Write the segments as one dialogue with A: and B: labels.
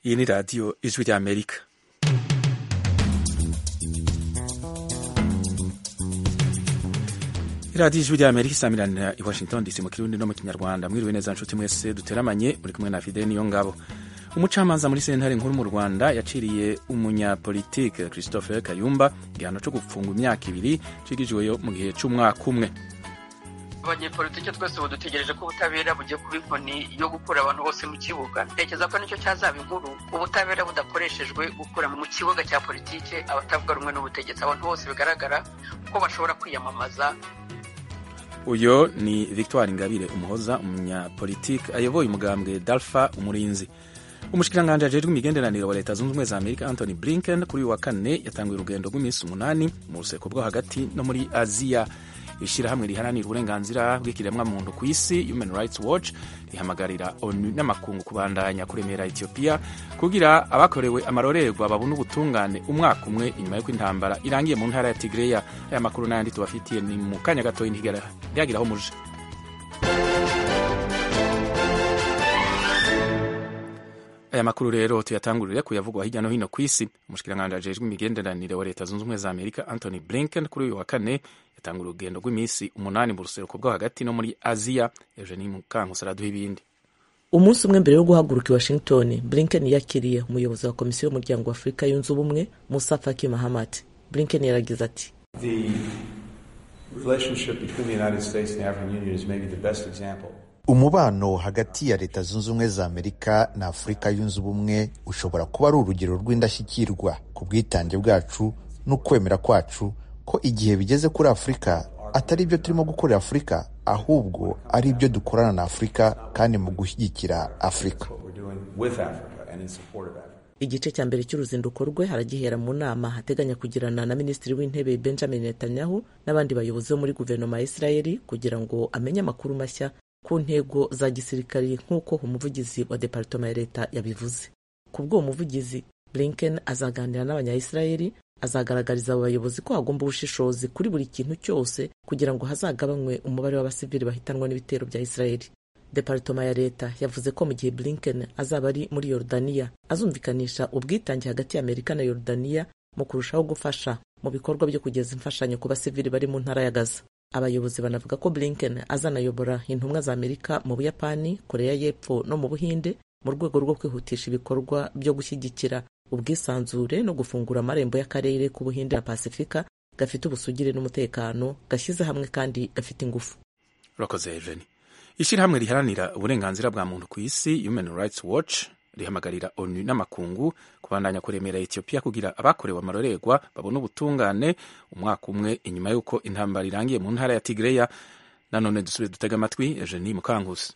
A: Iyi ni radiyo ijwi ry'Amerika radiyo ijwi ry'Amerika isamirana i Washington DC mu kirundi no mu kinyarwanda mwiriwe neza nshuti mwese duteramanye muri kumwe na Fide niyo ngabo umucamanza muri sentare nkuru mu Rwanda yaciriye umunyapolitike Christophe Kayumba igihano cyo gufungwa imyaka ibiri cigijweyo mu gihe c'umwaka umwe
B: abanyepolitike twese ubu dutegereje ko ubutabera bugiye kuba inkoni yo gukura abantu bose mu kibuga ntekereza ko nicyo cyazaba inkuru ubutabera budakoreshejwe gukura mu kibuga cya politike abatavuga rumwe n'ubutegetsi abantu bose bigaragara ko bashobora kwiyamamaza
A: uyo ni victoire ingabire umuhoza umunyapolitike ayoboye umugambwe dalfa umurinzi umushikiranganji ajejwe imigenderanire wa leta zunze ubumwe za amerika anthony blinken kuri uyu wa kane yatanguye urugendo rw'iminsi umunani mu ruseko rwo hagati no muri aziya ishyirahamwe riharanira uburenganzira bw'ikiremwamuntu ku isi human rights watch rihamagarira onu n'amakungu kubandanya kuremera etiyopiya kugira abakorewe amarorerwa babone ubutungane umwaka umwe inyuma y'uko intambara irangiye mu ntara ya tigreya aya makuru n'ayandi tubafitiye ni mu kanya gatoya ntigeraho muje aya makuru rero tuyatangurire kuyavugwa hirya no hino ku isi umushikiranganji ajejwe imigenderanire wa leta zunze ubumwe za amerika anthony blinken kuri uyu wa kane yatangura urugendo rw'iminsi umunani mu ruseruko rwo hagati no muri aziya eugenie mukankusi araduha ibindi
C: umunsi umwe mbere yo guhaguruka i washington blinken yakiriye umuyobozi wa komisiyo y'umuryango wa afurika yunze ubumwe musa faki mahamat blinken yaragize ati
D: umubano hagati ya leta zunze ubumwe za amerika na afurika yunze ubumwe ushobora kuba ari urugero rw'indashyikirwa ku bwitange bwacu n'ukwemera kwacu ko igihe bigeze kuri afurika atari ibyo turimo gukorera afurika ahubwo ari ibyo dukorana na afurika kandi mu gushyigikira afurika
C: igice cya mbere cy'uruzinduko rwe haragihera mu nama hateganya kugirana na minisitiri w'intebe benjamin netanyahu n'abandi bayobozi bo muri guverinoma ya isirayeli kugira ngo amenye amakuru mashya ku ntego za gisirikari nk'uko umuvugizi wa deparitoma ya leta yabivuze ku bw'uwo muvugizi blinken azaganira n'abanyayisirayeli azagaragariza abo bayobozi ko hagomba ubushishozi kuri buri kintu cyose kugira ngo hazagabanywe umubare w'abasivili bahitanwa n'ibitero bya isirayeli deparitoma ya leta yavuze ko mu gihe blinken azaba ari muri yorodaniya azumvikanisha ubwitange hagati ya amerika na yorodaniya mu kurushaho gufasha mu bikorwa byo kugeza imfashanyo ku basivili bari mu ntara ya gaza abayobozi banavuga ko blinken azanayobora intumwa za amerika mu buyapani koreya y'epfo no mu buhinde mu rwego rwo kwihutisha ibikorwa byo gushyigikira ubwisanzure no gufungura amarembo y'akarere k'ubuhinde na pasifika gafite ubusugire n'umutekano gashyize hamwe kandi gafite ingufu
A: urakoze jeni ishyirahamwe riharanira uburenganzira bwa muntu ku isi human rights watch rihamagarira onu n'amakungu kubandanya kuremera etiyopiya kugira abakorewe amarorerwa babone ubutungane umwaka umwe inyuma y'uko intambara irangiye mu ntara ya tigreya nanone dusubire dutega amatwi jeni mukangusi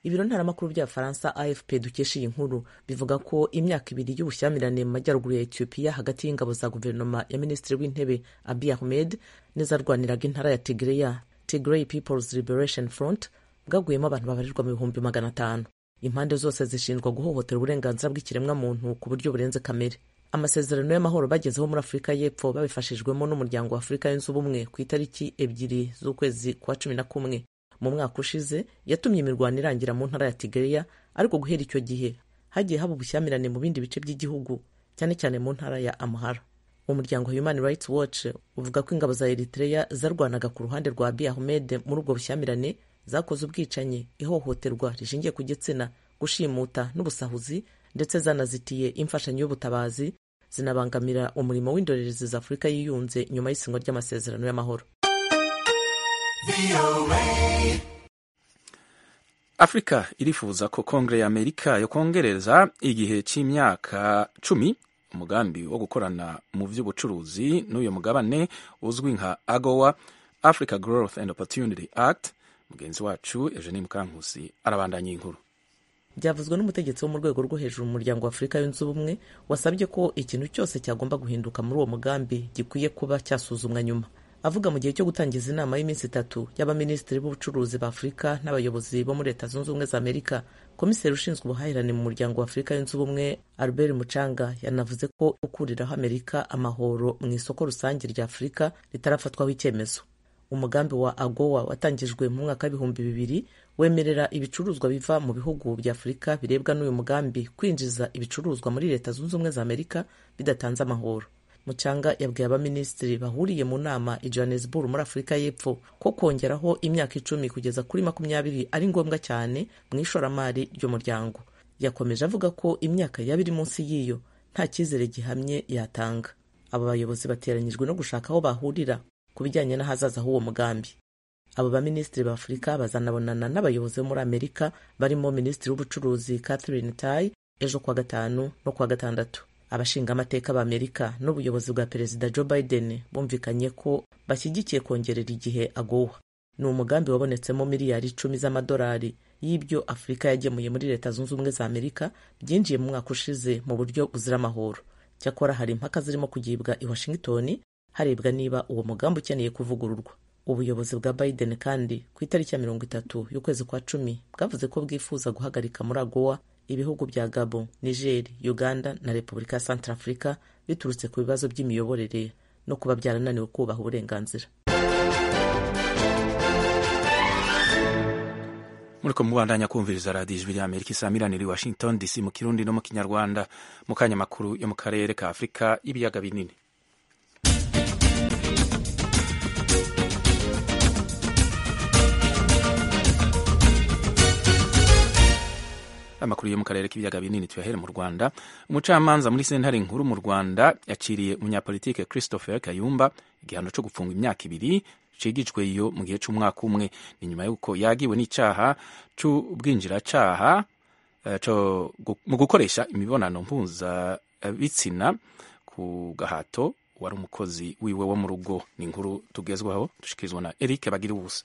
C: ibiro ntaramakuru by'abafaransa afp dukesha iyi nkuru bivuga ko imyaka ibiri y'ubushyamirane mu majyaruguru ya etiyopiya hagati y'ingabo za guverinoma ya minisitiri w'intebe abiy ahmed n'izarwaniraga intara ya tigreya tigray peoples liberation front bwaguyemo abantu babarirwa mu bihumbi magana atanu impande zose zishinjwa guhohotera uburenganzira bw'ikiremwamuntu ku buryo burenze kamere amasezerano y'amahoro bagezeho muri afurika y'epfo babifashijwemo n'umuryango wa afurika yunze ubumwe ku itariki ebyiri z'ukwezi kwa cumi na kumwe mu mwaka ushize yatumye imirwano irangira mu ntara ya tigreya ariko guhera icyo gihe hagiye haba ubushyamirane mu bindi bice by'igihugu cyane cyane mu ntara ya amhara umuryango human rights watch uvuga ko ingabo za eritreya zarwanaga ku ruhande rwa abiy ahmed muri ubwo bushyamirane zakoze ubwicanyi ihohoterwa rishingiye ku gitsina gushimuta n'ubusahuzi ndetse zanazitiye imfashanyo y'ubutabazi zinabangamira umurimo w'indorerezi za afurika yiyunze nyuma y'isinywa ry'amasezerano y'amahoro
A: afurika irifuza ko kongere ya amerika yokongereza igihe cy'imyaka cumi umugambi wo gukorana mu by'ubucuruzi n'uyu mugabane uzwi nka agowa africa growth and opportunity act mugenzi wacu eugenie mukankusi arabandanya inkuru
C: byavuzwe n'umutegetsi wo mu rwego rwo hejuru mu muryango wa afurika yunze ubumwe wasabye ko ikintu cyose cyagomba guhinduka muri uwo mugambi gikwiye kuba cyasuzumwa nyuma avuga mu gihe cyo gutangiza inama y'iminsi itatu y'abaminisitiri b'ubucuruzi ba afurika n'abayobozi bo muri leta zunze ubumwe za amerika komiseri ushinzwe ubuhahirane mu muryango wa afurika yunze ubumwe albert mucanga yanavuze ko ukuriraho amerika amahoro mu isoko rusange rya afurika ritarafatwaho icyemezo umugambi wa agowa watangijwe mu mwaka w'ibihumbi bibiri wemerera ibicuruzwa biva mu bihugu bya afurika birebwa n'uyu mugambi kwinjiza ibicuruzwa muri leta zunze ubumwe za amerika bidatanze amahoro mucanga yabwiye abaminisitiri bahuriye mu nama i johannesburg muri afurika y'epfo ko kongeraho imyaka icumi kugeza kuri makumyabiri ari ngombwa cyane mu ishoramari ry'umuryango yakomeje avuga ko imyaka yaba iri munsi y'iyo nta cyizere gihamye yatanga aba bayobozi bateranyijwe no gushaka aho bahurira ku bijyanye n'ahazaza h'uwo mugambi abo baminisitiri ba afurika bazanabonana n'abayobozi bo muri amerika barimo minisitiri w'ubucuruzi catherine tay ejo kuwa gatanu no kuwa gatandatu abashingamateka b'amerika n'ubuyobozi bwa perezida joe biden bumvikanye ko bashyigikiye kongerera igihe agowa ni umugambi wabonetsemo miliyari icumi z'amadolari y'ibyo afurika yagemuye muri leta zunze ubumwe za amerika byinjiye mu mwaka ushize mu buryo buzira amahoro cyakora hari impaka zirimo kugibwa i washington harebwa niba uwo mugambi ukeneye kuvugururwa ubuyobozi bwa biden kandi ku itariki ya mirongo itatu y'ukwezi kwa cumi bwavuze ko bwifuza guhagarika muri agowa ibihugu bya gabo niger uganda na repubulika ya centrafrica biturutse ku bibazo by'imiyoborere no kuba byarananiwe kubaha uburenganzira
A: muriko mubandanya kumviriza radiyo ijwi rya amerika isamirani i washington dc mu kirundi no mu kinyarwanda mu kanya makuru yo mu karere ka afurika y'ibiyaga binini amakuru yo mu karere k'ibiyaga binini tuyahere mu rwanda umucamanza muri sentare nkuru mu rwanda yaciriye umunyapolitike christopher kayumba igihano cyo gufunga imyaka ibiri cigijwe iyo mu gihe cy'umwaka umwe ni nyuma y'uko yagiwe n'icyaha cy'ubwinjiracaha mu gukoresha imibonano mpuzabitsina ku gahato wari umukozi wiwe wo mu rugo ni inkuru tugezwaho dushikirizwa na eric bagira ubusa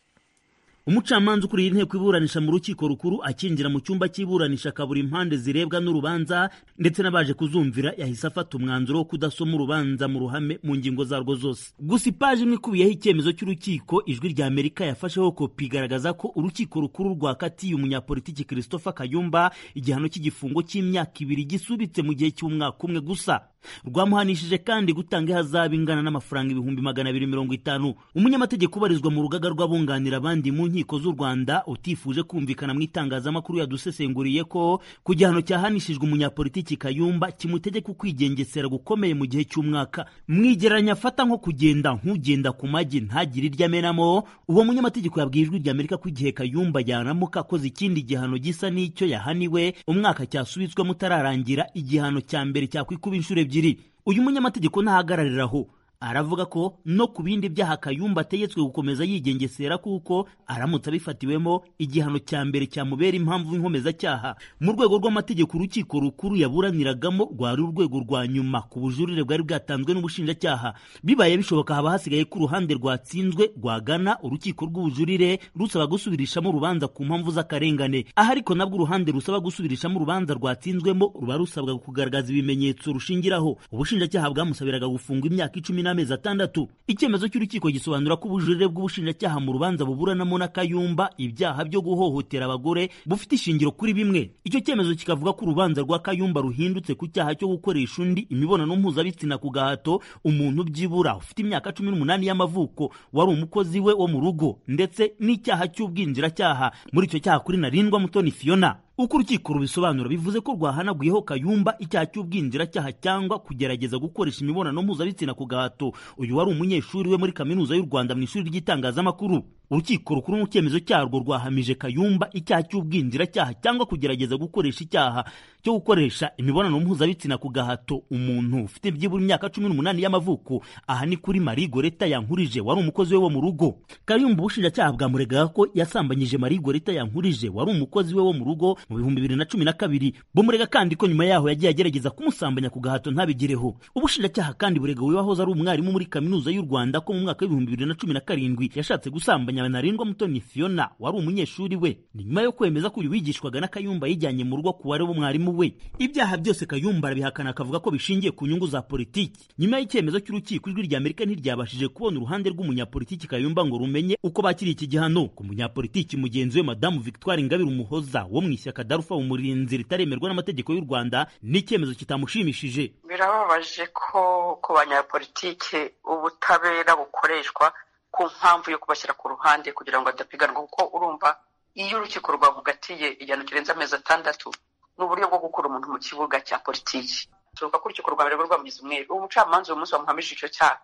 E: umucamanza ukuriye inteko iburanisha mu rukiko rukuru akinjira mu cyumba cy'iburanisha akabura impande zirebwa n'urubanza ndetse n'abaje kuzumvira yahise afata umwanzuro wo kudasoma urubanza mu ruhame mu ngingo zarwo zose gusa ipaji imwe ikubiyeho icyemezo cy'urukiko ijwi rya amerika yafasheho kopi igaragaza ko urukiko rukuru rwakatiye umunyapolitiki christopher kayumba igihano cy'igifungo cy'imyaka ibiri gisubitse mu gihe cy'umwaka umwe gusa rwamuhanishije kandi gutanga ihazabu ingana n'amafaranga ibihumbi magana abiri mirongo itanu umunyamategeko ubarizwa mu rugaga rw'abunganira abandi mu nkiko z'u rwanda utifuje kumvikana mu itangazamakuru yadusesenguriye ko ku gihano cyahanishijwe umunyapolitiki kayumba kimutegeka kwigengesera gukomeye mu gihe cy'umwaka mwigereranya afata nko kugenda nk'ugenda ku magi ntagire iryo amenamo uwo munyamategeko yabwiye ijwi rya amerika ko igihe kayumba yaramuka akoze ikindi gihano gisa n'icyo yahaniwe umwaka cyasubitswemo utararangira igihano cya mbere cyakwikuba inshuro ebyiri uyu munyamategeko ntahagararira aho aravuga ko no ku bindi byaha kayumba ategetswe gukomeza yigengesera kuko aramutse abifatiwemo igihano cya mbere cyamubera impamvu y'inkomezacyaha mu rwego rw'amategeko urukiko rukuru yaburaniragamo rwari urwego rwa nyuma ku bujurire bwari bwatanzwe n'ubushinjacyaha bibaye bishoboka haba hasigaye ko uruhande rwatsinzwe rwagana urukiko rw'ubujurire rusaba gusubirishamo urubanza ku mpamvu z'akarengane aha ariko nabwo uruhande rusaba gusubirishamo urubanza rwatsinzwemo ruba rusabwa kugaragaza ibimenyetso rushingiraho ubushinjacyaha bwamusabiraga gufunga imyaka icumi n'amezi atandatu icyemezo cy'urukiko gisobanura ko ubujurire bw'ubushinjacyaha mu rubanza buburanamo na kayumba ibyaha byo guhohotera abagore bufite ishingiro kuri bimwe icyo cyemezo kikavuga ko urubanza rwa kayumba ruhindutse ku cyaha cyo gukoresha undi imibonano mpuzabitsina ku gahato umuntu byibura ufite imyaka cumi n'umunani y'amavuko wari umukozi we wo mu rugo ndetse n'icyaha cy'ubwinjiracyaha muri icyo cyaha kuri narindwa mutoni fiona uko urukiko rubisobanura bivuze ko rwahanaguyeho kayumba icyaha cy'ubwinjiracyaha cyangwa kugerageza gukoresha imibonano mpuzabitsina ku gahato uyu wari umunyeshuri we muri kaminuza y'u rwanda mu ishuri ry'itangazamakuru urukiko rukuru mu cyemezo cyarwo rwahamije kayumba icyaha cy'ubwinjiracyaha cyangwa kugerageza gukoresha icyaha cyo gukoresha imibonano mpuzabitsina ku gahato umuntu ufite byibura imyaka cumi n'umunani y'amavuko aha ni kuri marie goreta yankurije wari umukozi we wo mu rugo kayumba ubushinjacyaha bwamuregaga ko yasambanyije marie goreta yankurije wari umukozi we wo mu rugo mu bihumbi bibiri na cumi na kabiri bumurega kandi ko nyuma yaho yagiye agerageza kumusambanya ku gahato ntabigireho ubushinjacyaha kandi burega wahoze ari umwarimu muri kaminuza y'u rwanda ko mu mwaka w'ibihumbi bibiri na cumi na karindwi yashatse gusambanya narindwa mutoni fiona wari umunyeshuri we ni nyuma yo kwemeza ko uyu wigishwaga na kayumba yijyanye mu rugo ku wari w'umwarimu we ibyaha byose kayumba arabihakana akavuga ko bishingiye ku nyungu za politiki nyuma y'icyemezo cy'urukiko ijwi rya amerika ntiryabashije kubona uruhande rw'umunyapolitiki kayumba ngo rumenye uko bakiriye iki gihano ku munyapolitiki mugenzi we madamu victoire ingabire umuhoza wo mu ishyaka darufa umurinzi ritaremerwa n'amategeko y'u rwanda n'icyemezo kitamushimishije
B: birababaje ko ku banyapolitike ubutabera bukoreshwa ku mpamvu yo kubashyira ku ruhande kugira ngo badapiganwa kuko urumva iyo urukiko rwavugatiye igihano kirenze amezi atandatu ni uburyo bwo gukura umuntu mu kibuga cya politiki bishoboka ko urukiko rwa mbere rwamugize umweru uwo mucamanza uyu munsi wamuhamije icyo cyaha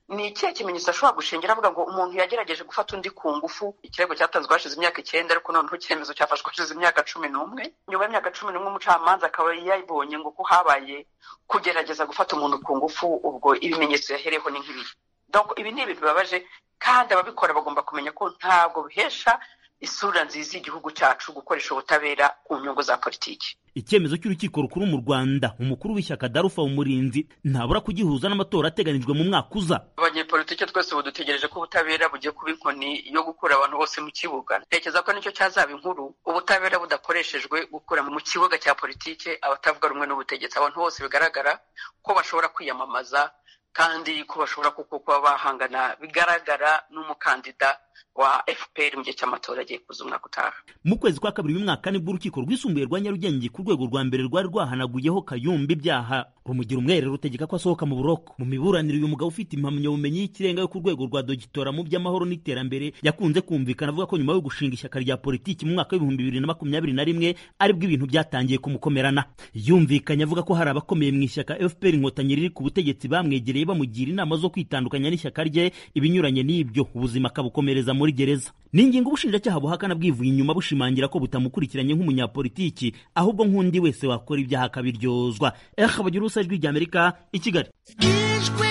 B: ni ikihe kimenyetso ashobora gushingira avuga ngo umuntu yagerageje gufata undi ku ngufu ikirego cyatanzwe hashize imyaka icyenda ariko noneho icyemezo cyafashwe hashize imyaka cumi n'umwe nyuma y'imyaka cumi n'umwe umucamanza akaba yabonye ngo ko habaye kugerageza gufata umuntu ku ngufu ubwo ibimenyetso yahereho ni nk'ibiri donc ibi ni ibintu bibabaje kandi ababikora bagomba kumenya ko ntabwo bihesha isura nziza y'igihugu cyacu gukoresha ubutabera ku nyungu za politiki
E: icyemezo cy'urukiko rukuru mu rwanda umukuru w'ishyaka darufa umurinzi ntabura kugihuza n'amatora ateganijwe mu mwaka uza
B: abanyepolitiki twese ubu dutegereje ko ubutabera bugiye kuba inkoni yo gukura abantu bose mu kibuga ntekereza ko nicyo cyazaba inkuru ubutabera budakoreshejwe gukura mu kibuga cya politiki abatavuga rumwe n'ubutegetsi abantu bose bigaragara ko bashobora kwiyamamaza kandi ko bashobora kuko kuba bahangana bigaragara n'umukandida wa fpr mu gihe cy'amatora agiye kuza umwaka utaha
E: mu kwezi kwa kabiri mwaka nibwo urukiko rwisumbuye rwa nyarugenge ku rwego rwa mbere rwari rwahanaguyeho kayumba ibyaha rumugira umwere rutegeka ko asohoka mu buroko mu miburaniro uyu mugabo ufite impamyabumenyi y'ikirenga yo ku rwego rwa dogitora mu by'amahoro n'iterambere yakunze kumvikana avuga ko nyuma yo gushinga ishyaka rya politiki mu mwaka w'ibihumbi bibiri na makumyabiri na rimwe aribwo ibintu byatangiye kumukomerana yumvikanye avuga ko hari abakomeye mu ishyaka fpr inkotanyi riri ku butegetsi bamwegereye bamugira inama zo kwitandukanya n'ishyaka rye ibinyuranye n'ibyo ubuzima akabukomereza muri gereza ni ingingo ubushinjacyaha buhakana bwivuye inyuma bushimangira ko butamukurikiranye nk'umunyapolitiki ahubwo nk'undi wese wakora ibyaha akabiryozwa eha bagira urusa ijwi ry'amerika i kigali
F: ijwi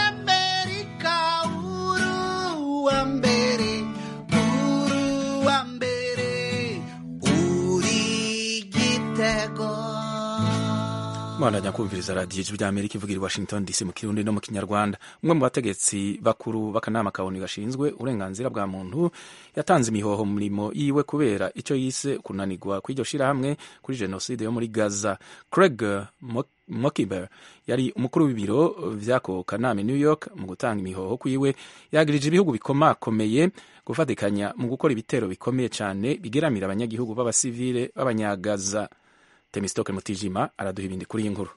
F: ry'amerika uruwa mbere uruwa mbere uri igitego
A: mwanajya kumviriza radiyo ijwi ry'amerika ivugira i washington dc mu kirundi no mu kinyarwanda umwe mu bategetsi bakuru b'akanama kaboni gashinzwe uburenganzira bwa muntu yatanze imihoho mu mirimo yiwe kubera icyo yise kunanirwa kw'iryo shyirahamwe kuri jenoside yo muri gaza craig mokiber yari umukuru w'ibiro by'ako kanama i new york mu gutanga imihoho kwiwe yagirije ibihugu bikomakomeye gufatikanya mu gukora ibitero bikomeye cyane bigeramira abanyagihugu b'abasivile b'abanyagaza temisitoke mutijima araduha ibindi kuri iyi nkuru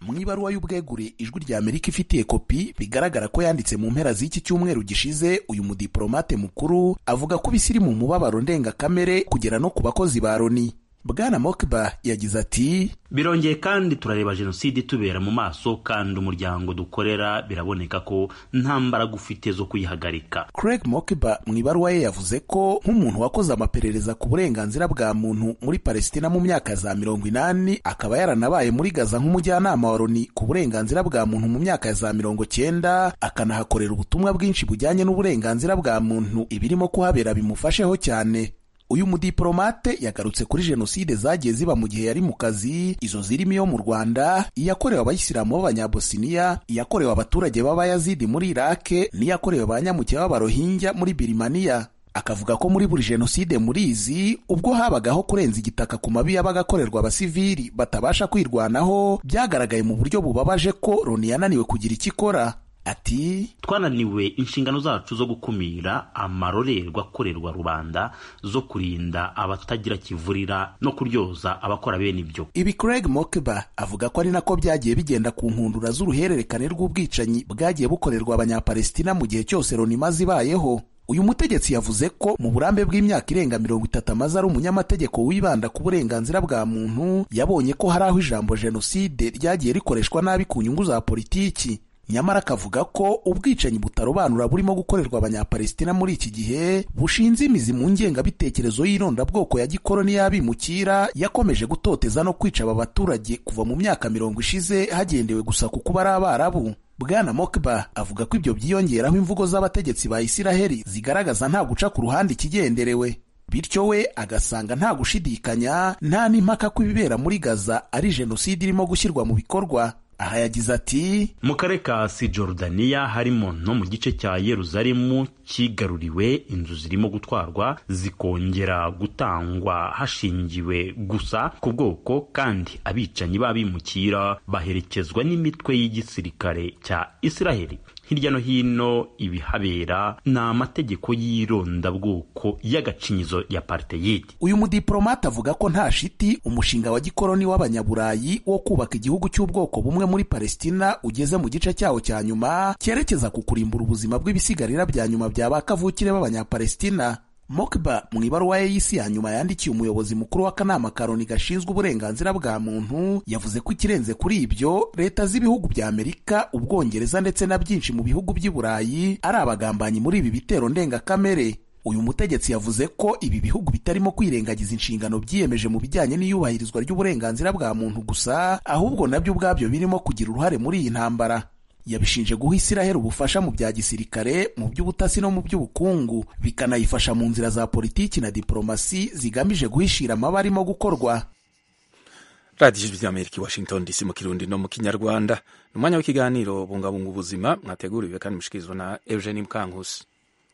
G: mu ibaruwa y'ubwegure ijwi rya amerika ifitiye kopi bigaragara ko yanditse mu mpera z'iki cyumweru gishize uyu mudiporomate mukuru avuga ko ibisiri mu mubabaro ndengakamere kugera no ku bakozi ba loni bwana mokiba yagize ati
E: birongeye kandi turareba jenoside itubera mu maso kandi umuryango dukorera biraboneka ko nta mbaraga ufite zo kuyihagarika
G: craig mokiba mu ibaruwa ye yavuze ko nk'umuntu wakoze amaperereza ku burenganzira bwa muntu muri palestina mu myaka za mirongo inani akaba yaranabaye muri gaza nk'umujyanama wa loni ku burenganzira bwa muntu mu myaka za mirongo cyenda akanahakorera ubutumwa bwinshi bujyanye n'uburenganzira bwa muntu ibirimo kuhabera bimufasheho cyane uyu mudiporomate yagarutse kuri jenoside zagiye ziba mu gihe yari mu kazi izo zirimo iyo mu rwanda iyakorewe abayisilamu b'abanyabosiniya iyakorewe abaturage b'abayazidi muri irake n'iyakorewe abanyamuke b'abarohingya muri birimaniya akavuga ko muri buri jenoside muri izi ubwo habagaho kurenza igitaka ku mabi yabaga akorerwa abasivili batabasha kwirwanaho byagaragaye mu buryo bubabaje ko loni yananiwe kugira icyo ikora ati
E: twananiwe inshingano zacu zo gukumira amarorerwa akorerwa rubanda zo kurinda abatagira kivurira no kuryoza abakora bene ibyo
G: ibi craig mokeba avuga ko ari nako byagiye bigenda ku nkundura z'uruhererekane rw'ubwicanyi bwagiye bukorerwa abanyapalestina mu gihe cyose loni imaze ibayeho uyu mutegetsi yavuze ko mu burambe bw'imyaka irenga mirongo itatu amaze ari umunyamategeko wibanda ku burenganzira bwa muntu yabonye ko hari aho ijambo jenoside ryagiye rikoreshwa nabi ku nyungu za politiki nyamara akavuga ko ubwicanyi butarobanura burimo gukorerwa abanyapalestina muri iki gihe bushinze imizi mu ngengabitekerezo y'irondabwoko ya gikoroni y'abimukira yakomeje gutoteza no kwica aba baturage kuva mu myaka mirongo ishize hagendewe gusa ku kuba ari abarabu bwana mokba avuga ko ibyo byiyongeraho imvugo z'abategetsi ba isiraheli zigaragaza nta guca ku ruhande ikigenderewe bityo we agasanga nta gushidikanya nta n'impaka ko ibibera muri gaza ari jenoside irimo gushyirwa mu bikorwa aha yagize ati
E: mu karere ka si jorudaniya harimo no mu gice cya yeruzalemu kigaruriwe inzu zirimo gutwarwa zikongera gutangwa hashingiwe gusa ku bwoko kandi abicanyi b'abimukira baherekezwa n'imitwe y'igisirikare cya isiraheli
H: hirya no hino ibihabera ni amategeko y'irondabwoko y'agacinyizo ya parteyidi
G: uyu mudiplomate avuga ko nta shiti umushinga wa gikoloni w'abanyaburayi wo kubaka igihugu cy'ubwoko bumwe muri palestina ugeze mu gice cyawo cya nyuma cyerekeza ku kurimbura ubuzima bw'ibisigarira bya nyuma bya ba kavukire b'abanyapalestina Mokba mu ibaruwa ye y'isi ya nyuma yandikiye umuyobozi mukuru w'akanama karoni gashinzwe uburenganzira bwa muntu yavuze ko ikirenze kuri ibyo leta z'ibihugu bya amerika ubwongereza ndetse na byinshi mu bihugu by'i burayi ari abagambanyi muri ibi bitero ndengakamere uyu mutegetsi yavuze ko ibi bihugu bitarimo kwirengagiza inshingano byiyemeje mu bijyanye n'iyubahirizwa ry'uburenganzira bwa muntu gusa ahubwo nabyo ubwabyo birimo kugira uruhare muri iyi ntambara yabishinje guha Isiraheli ubufasha mu bya gisirikare mu by'ubutasi no mu by'ubukungu bikanayifasha mu nzira za politiki na diporomasi zigamije guhishira amaba arimo gukorwa
A: radiyo ijwi ry'amerika i washington dc mu kirundi no mu kinyarwanda ni umwanya w'ikiganiro bungabunga ubuzima mwateguriwe kandi mushikirizwa na eugene mukankusi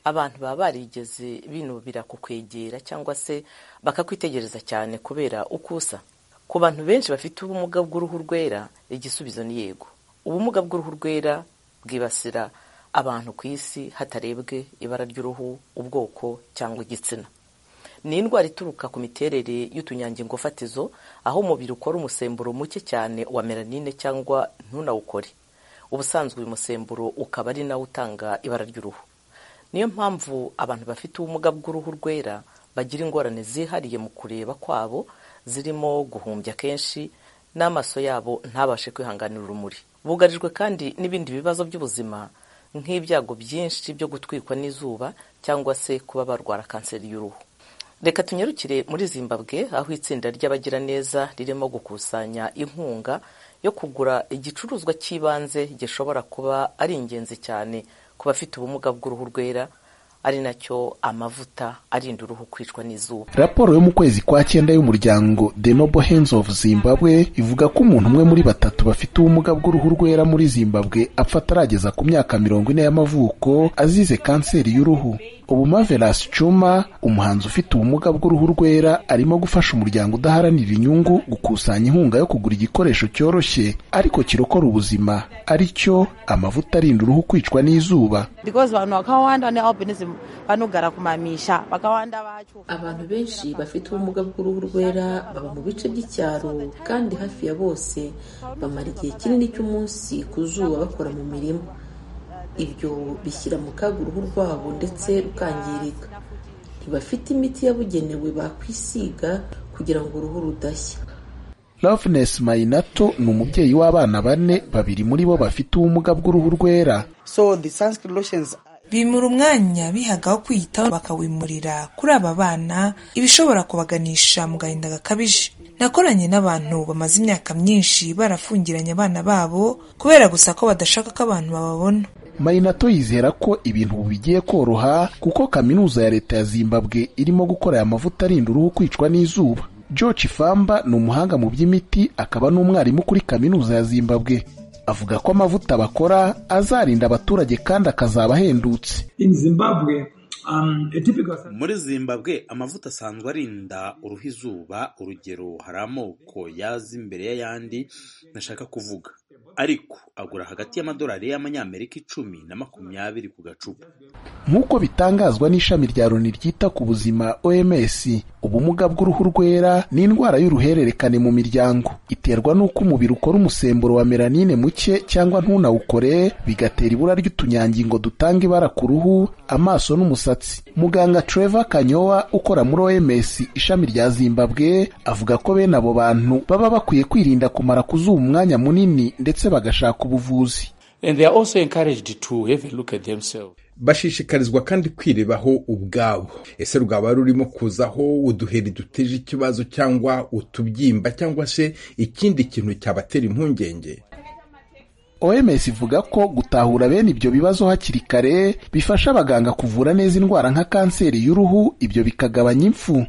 C: abantu baba barigeze binubira kukwegera cyangwa se bakakwitegereza cyane kubera uko usa ku bantu benshi bafite ubumuga bw'uruhu rwera igisubizo ni yego ubumuga bw'uruhu rwera bwibasira abantu ku isi hatarebwe ibara ry'uruhu ubwoko cyangwa igitsina ni indwara ituruka ku miterere y'utunyangingo fatizo aho umubiri ukora umusemburo muke cyane wa melanine cyangwa ntunawukore ubusanzwe uyu musemburo ukaba ari nawo utanga ibara ry'uruhu niyo mpamvu abantu bafite ubumuga bw'uruhu rwera bagira ingorane zihariye mu kureba kwabo zirimo guhumbya kenshi n'amaso yabo ntabashe kwihanganira urumuri bugarijwe kandi n'ibindi bibazo by'ubuzima nk'ibyago byinshi byo gutwikwa n'izuba cyangwa se kuba barwara kanseri y'uruhu reka tunyarukire muri zimbabwe aho itsinda ry'abagiraneza ririmo gukusanya inkunga yo kugura igicuruzwa cy'ibanze gishobora kuba ari ingenzi cyane ku bafite ubumuga bw'uruhu rwera ari nacyo amavuta arinda uruhu kwicwa n'izuba
G: raporo yo mu kwezi kwa cyenda y'umuryango the noble hands of zimbabwe ivuga ko umuntu umwe muri batatu bafite ubumuga bw'uruhu rwera muri zimbabwe apfa atarageza ku myaka mirongo ine y'amavuko azize kanseri y'uruhu ubu mavelas cuma umuhanzi ufite ubumuga bw'uruhu rwera arimo gufasha umuryango udaharanira inyungu gukusanya inkunga yo kugura igikoresho cyoroshye ariko kirokora ubuzima ari cyo amavuta arinda uruhu kwicwa n'izuba
I: abantu benshi bafite ubumuga bw'uruhu rwera baba mu bice by'icyaro kandi hafi ya bose bamara igihe kinini cy'umunsi ku zuba bakora mu mirima ibyo bishyira mu kaga uruhu rwabo ndetse rukangirika ntibafite imiti yabugenewe bakwisiga kugira ngo uruhu rudashya
G: loveness mayinato ni umubyeyi w'abana bane babiri muri bo bafite ubumuga bw'uruhu rwera
J: bimura umwanya bihagaho kwiyitaho bakawimurira kuri aba bana ibishobora kubaganisha mu gahinda gakabije nakoranye n'abantu bamaze imyaka myinshi barafungiranye abana babo kubera gusa ko badashaka ko abantu bababona
G: mayinato yizera ko ibintu bigiye koroha kuko kaminuza ya leta ya zimbabwe irimo gukora aya mavuta arinda uruhu kwicwa n'izuba george famba ni umuhanga mu by'imiti akaba n'umwarimu kuri kaminuza ya zimbabwe avuga ko amavuta bakora azarinda abaturage kandi akazaba ahendutse
K: muri zimbabwe amavuta asanzwe arinda uruhu izuba urugero hari amoko yaza imbere y'ayandi ntashaka kuvuga ariko agura hagati y'amadolari y'amanyamerika icumi na makumyabiri ku gacupa
G: nk'uko bitangazwa n'ishami rya loni ryita ku buzima oms ubumuga bw'uruhu rwera ni indwara y'uruhererekane mu miryango iterwa n'uko umubiri ukora umusemburo wa melanine muke cyangwa ntunawukore bigatera ibura ry'utunyangingo dutanga ibara ku ruhu amaso n'umusatsi muganga trevor kanyowa ukora muri oms ishami rya zimbabwe avuga ko bene abo bantu baba bakwiye kwirinda kumara kuzuba umwanya munini ndetse bagashaka ubuvuzi
L: bashishikarizwa kandi kwirebaho ubwabo ese rwaba rurimo kuzaho uduheri duteje ikibazo cyangwa utubyimba cyangwa se ikindi kintu cyabatera impungenge
G: oms ivuga ko gutahura bene ibyo bibazo hakiri kare bifasha abaganga kuvura neza indwara nka kanseri y'uruhu ibyo bikagabanya impfu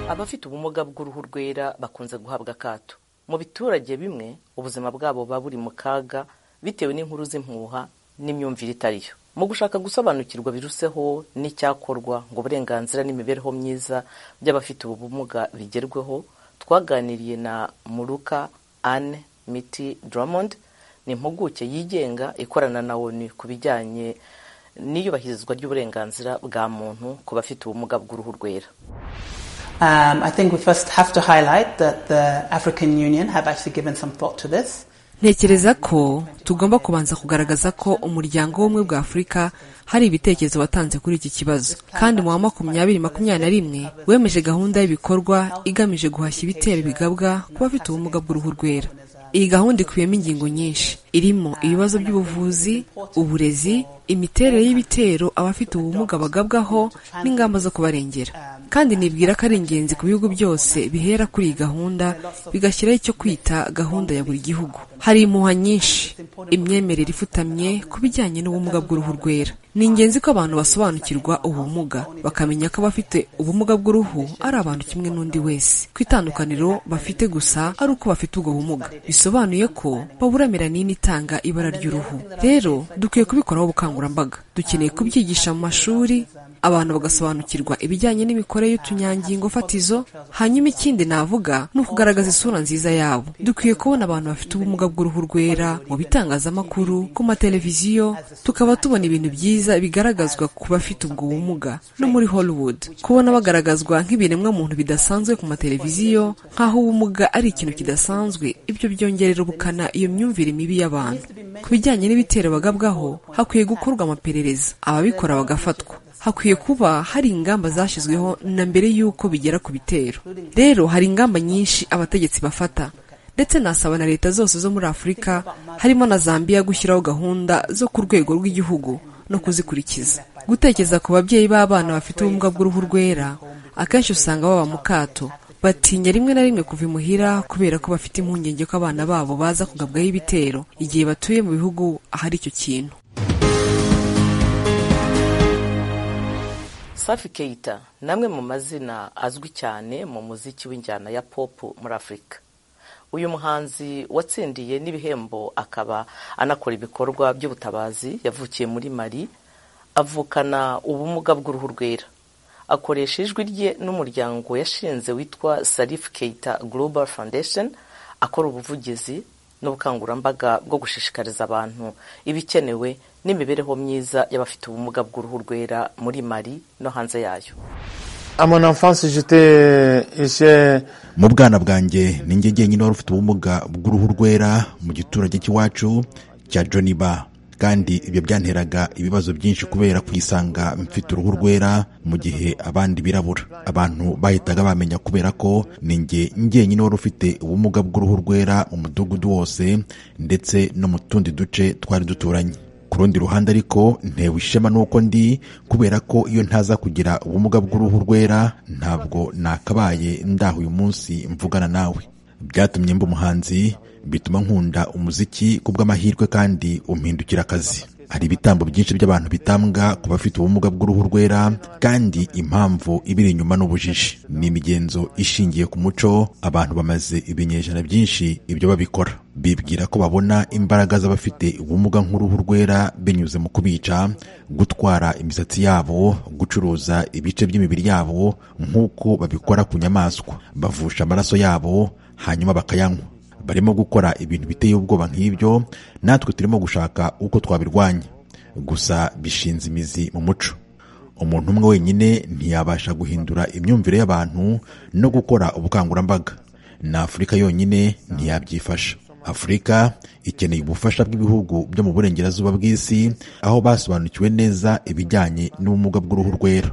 C: abafite ubumuga bw'uruhu rwera bakunze guhabwa akato mu biturage bimwe ubuzima bwabo buba buri mu kaga bitewe n'inkuru z'impuha n'imyumvire itariyo mu gushaka gusobanukirwa biruseho n'icyakorwa ngo uburenganzira n'imibereho myiza by'abafite ubu bumuga bigerweho twaganiriye na muruka ane miti drummond ni impuguke yigenga ikorana na onu ku bijyanye n'iyubahirizwa ry'uburenganzira bwa muntu ku bafite ubumuga bw'uruhu rwera
M: Um, I think we first have to highlight that the African Union have actually given some thought to this.
N: ntekereza ko tugomba kubanza kugaragaza ko umuryango w'ubumwe bwa afurika hari ibitekerezo watanze kuri iki kibazo kandi mu wa makumyabiri makumyabiri na rimwe wemeje gahunda y'ibikorwa igamije guhashya ibitera ibigabwa ku bafite ubumuga bw'uruhu rwera iyi gahunda ikubiyemo ingingo nyinshi irimo ibibazo by'ubuvuzi uburezi imiterere y'ibitero abafite ubumuga bagabwaho n'ingamba zo kubarengera kandi nibwira ko ari ingenzi ku bihugu byose bihera kuri iyi gahunda bigashyiraho icyo kwita gahunda ya buri gihugu hari impuha nyinshi imyemerere ifutamye ku bijyanye n'ubumuga bw'uruhu rwera ni ingenzi ko abantu basobanukirwa ubumuga bakamenya ko abafite ubumuga bw'uruhu ari abantu kimwe n'undi wese ku itandukaniro bafite gusa ari uko bafite ubwo bumuga bisobanuye ko babura melanine itanga ibara ry'uruhu rero dukwiye kubikoraho ubukangurambaga dukeneye kubyigisha mu mashuri abantu bagasobanukirwa ibijyanye n'imikorere y'utunyangingo fatizo hanyuma ikindi navuga ni ukugaragaza isura nziza yabo dukwiye kubona abantu bafite ubumuga bw'uruhu rwera mu bitangazamakuru ku mateleviziyo tukaba tubona ibintu byiza bigaragazwa ku bafite ubwo bumuga no muri hollywood kubona bagaragazwa nk'ibiremwa muntu bidasanzwe ku mateleviziyo nk'aho ubumuga ari ikintu kidasanzwe ibyo byongerera ubukana iyo myumvire mibi y'abantu ku bijyanye n'ibitero bagabwaho hakwiye gukorwa amaperereza ababikora bagafatwa hakwiye kuba hari ingamba zashyizweho na mbere y'uko bigera ku bitero rero hari ingamba nyinshi abategetsi bafata ndetse nasaba na leta zose zo muri afurika harimo na zambia gushyiraho gahunda zo ku rwego rw'igihugu no kuzikurikiza gutekereza ku babyeyi b'abana bafite ubumuga bw'uruhu rwera akenshi usanga baba mu kato batinya rimwe na rimwe kuva imuhira kubera ko bafite impungenge ko abana babo baza kugabwaho ibitero igihe batuye mu bihugu ahari icyo kintu
C: safi keita ni amwe mu mazina azwi cyane mu muziki w'injyana ya pop muri afurika uyu muhanzi watsindiye n'ibihembo akaba anakora ibikorwa by'ubutabazi yavukiye muri mari avukana ubumuga bw'uruhu rwera akoresha ijwi rye n'umuryango yashinze witwa sarifu keita global foundation akora ubuvugizi n'ubukangurambaga bwo gushishikariza abantu ibikenewe n'imibereho myiza y'abafite ubumuga bw'uruhu rwera muri mari no hanze yayo
O: mu bwana bwanjye ni njye jyenyine wari ufite ubumuga bw'uruhu rwera mu giturage cy'iwacu cya joniba kandi ibyo byanteraga ibibazo byinshi kubera kwisanga mfite uruhu rwera mu gihe abandi birabura abantu bahitaga bamenya kubera ko ni njye njyenyine wari ufite ubumuga bw'uruhu rwera mu mudugudu wose ndetse no mu tundi duce twari duturanye ku rundi ruhande ariko ntewe ishema nuko ndi kubera ko iyo ntaza kugira ubumuga bw'uruhu rwera ntabwo nakabaye ndaho uyu munsi mvugana nawe byatumye mba umuhanzi bituma nkunda umuziki ku bw'amahirwe kandi umpindukira akazi hari ibitambo byinshi by'abantu bitambwa ku bafite ubumuga bw'uruhu rwera kandi impamvu ibiri inyuma n'ubujiji ni imigenzo ishingiye ku muco abantu bamaze ibinyejana byinshi ibyo babikora bibwira ko babona imbaraga z'abafite ubumuga nk'uruhu rwera binyuze mu kubica gutwara imisatsi yabo gucuruza ibice by'imibiri yabo nk'uko babikora ku nyamaswa bavusha amaraso yabo hanyuma bakayanywa barimo gukora ibintu biteye ubwoba nk'ibyo natwe turimo gushaka uko twabirwanya gusa bishinze imizi mu muco umuntu umwe wenyine ntiyabasha guhindura imyumvire y'abantu no gukora ubukangurambaga na afurika yonyine ntiyabyifasha afurika ikeneye ubufasha bw'ibihugu byo mu burengerazuba bw'isi aho basobanukiwe neza ibijyanye n'ubumuga bw'uruhu rwera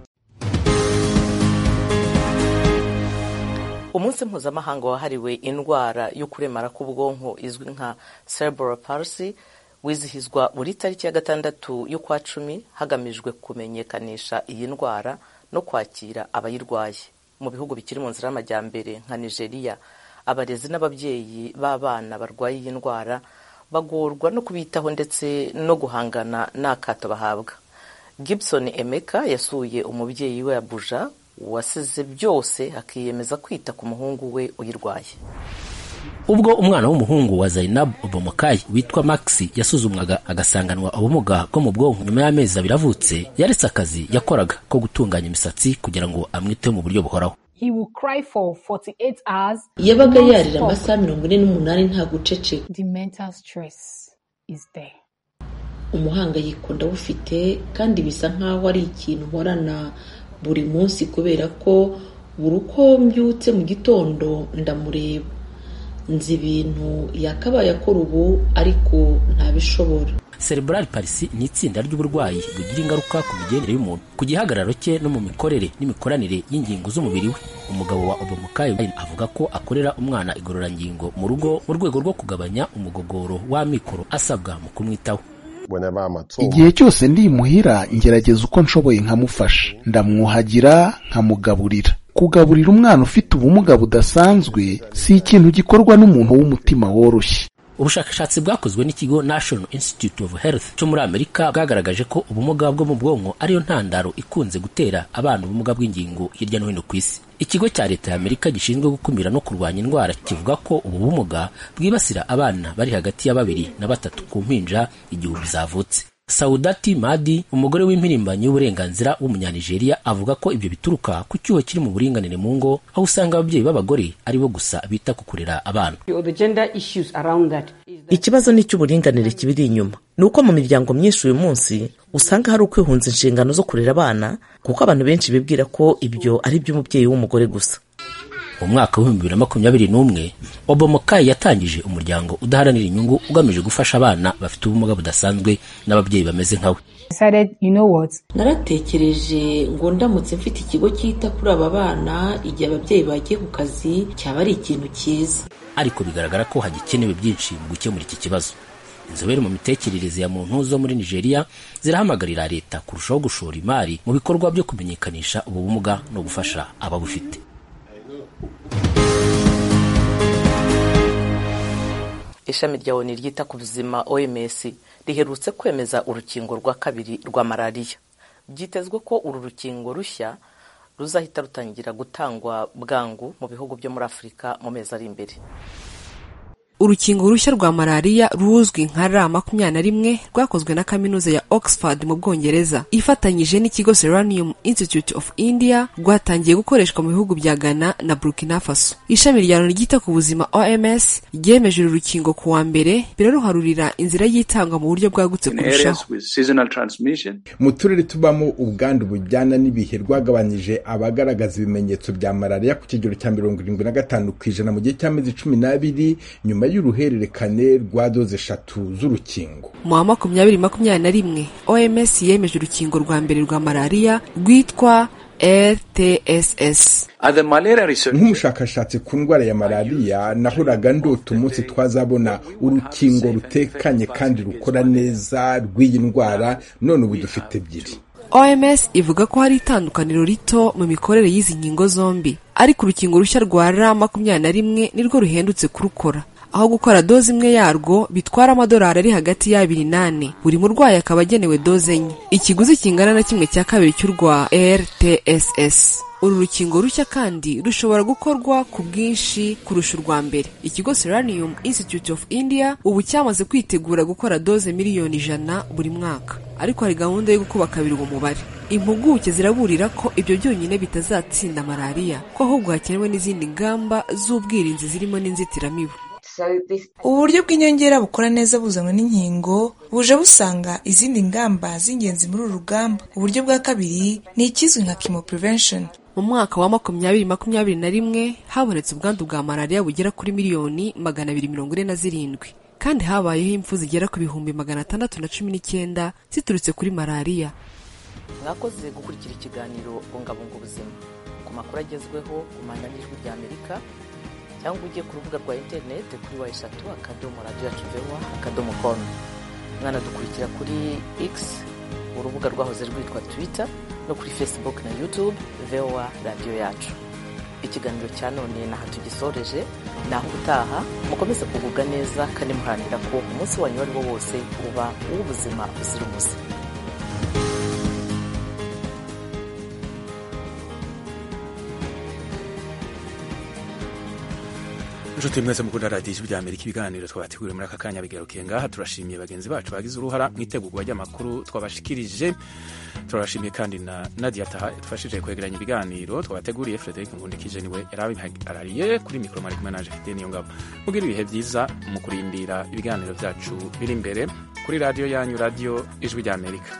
C: umunsi mpuzamahanga wahariwe indwara yo kuremara k'ubwonko izwi nka cerebral palsy wizihizwa buri tariki ya gatandatu y'ukwa cumi hagamijwe kumenyekanisha iyi ndwara no kwakira abayirwaye mu bihugu bikiri mu nzira y'amajyambere nka nigeria abarezi n'ababyeyi b'abana barwaye iyi ndwara bagorwa no kubitaho ndetse no guhangana n'akato bahabwa gibson emeka yasuye umubyeyi we abuja wasize byose akiyemeza kwita ku muhungu we uyirwaye
P: ubwo umwana w'umuhungu wa zainabu obomokayi witwa maxi yasuzumwaga agasanganwa ubumuga bwo mu bwonko nyuma y'amezi abiri avutse yaretse akazi yakoraga ko gutunganya imisatsi kugira ngo amwiteho mu buryo buhoraho
Q: he will cry for 48 hours
I: yabaga yarira amasaha mirongo ine n'umunani nta guceceka
Q: the mental stress is there
I: umuhangayiko ndawufite kandi bisa nkaho ari ikintu nkorana buri munsi kubera ko buri uko mbyutse mu gitondo ndamureba nzi ibintu yakabaye akora ubu ariko ntabishobora
P: cerebral palsy ni itsinda ry'uburwayi bugira ingaruka ku migendere y'umuntu ku gihagararo cye no mu mikorere n'imikoranire y'ingingo z'umubiri we umugabo wa obomukayi avuga ko akorera umwana igororangingo mu rugo mu rwego rwo kugabanya umugogoro w'amikoro asabwa mu kumwitaho
G: igihe cyose ndi imuhira ngerageza uko nshoboye nkamufasha ndamwuhagira nkamugaburira kugaburira umwana ufite ubumuga budasanzwe si ikintu gikorwa n'umuntu w'umutima woroshye
P: ubushakashatsi bwakozwe n'ikigo national institute of health cyo muri amerika bwagaragaje ko ubumuga bwo mu bwonko ariyo ntandaro ikunze gutera abana ubumuga bw'ingingo hirya no hino ku isi ikigo cya leta ya amerika gishinzwe gukumira no kurwanya indwara kivuga ko ubu bumuga bwibasira abana bari hagati ya babiri na batatu ku mpinja igihe zavutse saudati madi umugore w'impirimbanyi w'uburenganzira w'umunyanigeriya avuga ko ibyo bituruka ku cyuho kiri mu buringanire mu ngo aho usanga ababyeyi b'abagore ari bo gusa bita ku kurera abana
C: ikibazo ni icy'uburinganire kibiri inyuma ni uko mu miryango myinshi uyu munsi usanga hari ukwihunza inshingano zo kurera abana kuko abantu benshi bibwira ko ibyo ari iby'umubyeyi w'umugore gusa
P: mu mwaka w'ibihumbi bibiri na makumyabiri n'umwe obomokayi yatangije umuryango udaharanira inyungu ugamije gufasha abana bafite ubumuga budasanzwe n'ababyeyi bameze nka we
I: naratekereje ngo ndamutse mfite ikigo cyita kuri aba bana igihe ababyeyi bagiye ku kazi cyaba ari ikintu cyiza
P: ariko bigaragara ko hagikenewe byinshi mu gukemura iki kibazo inzobere mu mitekerereze ya muntu zo muri nigeria zirahamagarira leta kurushaho gushora imari mu bikorwa byo kumenyekanisha ubu bumuga no gufasha ababufite
R: ishami rya oni ryita ku buzima oms riherutse kwemeza urukingo rwa kabiri rwa malariya byitezwe ko uru rukingo rushya ruzahita rutangira gutangwa bwangu mu bihugu byo muri afurika mu mezi ari imbere
N: urukingo rushya rwa malariya ruzwi nka ra makumyabiri na rimwe rwakozwe na kaminuza ya oxford mu bwongereza ifatanyije n'ikigo seranium institute of india rwatangiye gukoreshwa mu bihugu bya ghana na burkina faso ishami rya loni ryita ku buzima oms ryemeje uru rukingo ku wa mbere biraruharurira inzira y'itangwa mu buryo bwagutse kurushaho
L: mu turere tubamo ubwandu bujyana n'ibihe rwagabanyije abagaragaza ibimenyetso bya malariya ku kigero cya mirongo irindwi na gatanu ku ijana mu gihe cy'amezi cumi n'abiri nyuma y'uruhererekane rwa doze eshatu z'urukingo
N: mu wa makumyabiri makumyabiri na rimwe oms yemeje urukingo rwa mbere rwa malariya rwitwa rtss
L: nk'umushakashatsi ku ndwara ya malariya nahoraga ndota umunsi twazabona urukingo rutekanye kandi rukora neza rw'iyi ndwara none ubu dufite ebyiri
N: oms ivuga ko hari itandukaniro rito mu mikorere y'izi nkingo zombi ariko urukingo rushya rwa ra makumyabiri na rimwe nirwo ruhendutse kurukora aho gukora doze imwe yarwo bitwara amadolari ari hagati y'abiri nane buri murwayi akaba agenewe doze enye ikiguzi kingana na kimwe cya kabiri cy'urwa rtss uru rukingo rushya kandi rushobora gukorwa ku bwinshi kurusha urwa mbere ikigo seranium institute of india ubu cyamaze kwitegura gukora doze miliyoni ijana buri mwaka ariko hari gahunda yo gukuba kabiri uwo mubare impuguke ziraburira ko ibyo byonyine bitazatsinda malariya ko ahubwo hakenewe n'izindi ngamba z'ubwirinzi zirimo n'inzitiramibu
J: uburyo bw'inyongera bukora neza buzanwa n'inkingo buje busanga izindi ngamba z'ingenzi muri uru rugamba uburyo bwa kabiri ni ikizwi nka chemo prevention
N: mu mwaka wa makumyabiri makumyabiri na rimwe habonetse ubwandu bwa malariya bugera kuri miliyoni magana abiri mirongo ine na zirindwi kandi habayeho impfu zigera ku bihumbi magana atandatu na cumi n'icyenda ziturutse kuri malariya
R: mwakoze gukurikira ikiganiro bungabunga ubuzima ku makuru agezweho ku mwanya n'ijwi rya amerika cyangwa ujye ku rubuga rwa interineti kuri wa eshatu akadomo radiyo yacu vewa akadomo komu mwanadukurikira kuri x urubuga rwahoze rwitwa twita no kuri fesibuke na yutube vewa radiyo yacu ikiganiro cya none naho tugisoreje naho ubutaha mukomeze kugubwa neza kandi muharanira ko umunsi wanyu uwo ari wo wose uba uw'ubuzima buzira umuze
A: inshuti mwese mukunda radiyo ijwi ry'amerika ibiganiro twabateguriye muri aka kanya bigarukiye ngaha turashimiye bagenzi bacu bagize uruhara mu itegurwa ry'amakuru twabashikirije turabashimiye kandi na nadia taha yadufashije kwegeranya ibiganiro twabateguriye frederic nkundikije niwe yarabihagariye kuri mikoro mari kumwe naje fite niyo ngabo mubwira ibihe byiza mu kurindira ibiganiro byacu biri imbere kuri radiyo yanyu radiyo ijwi ry'amerika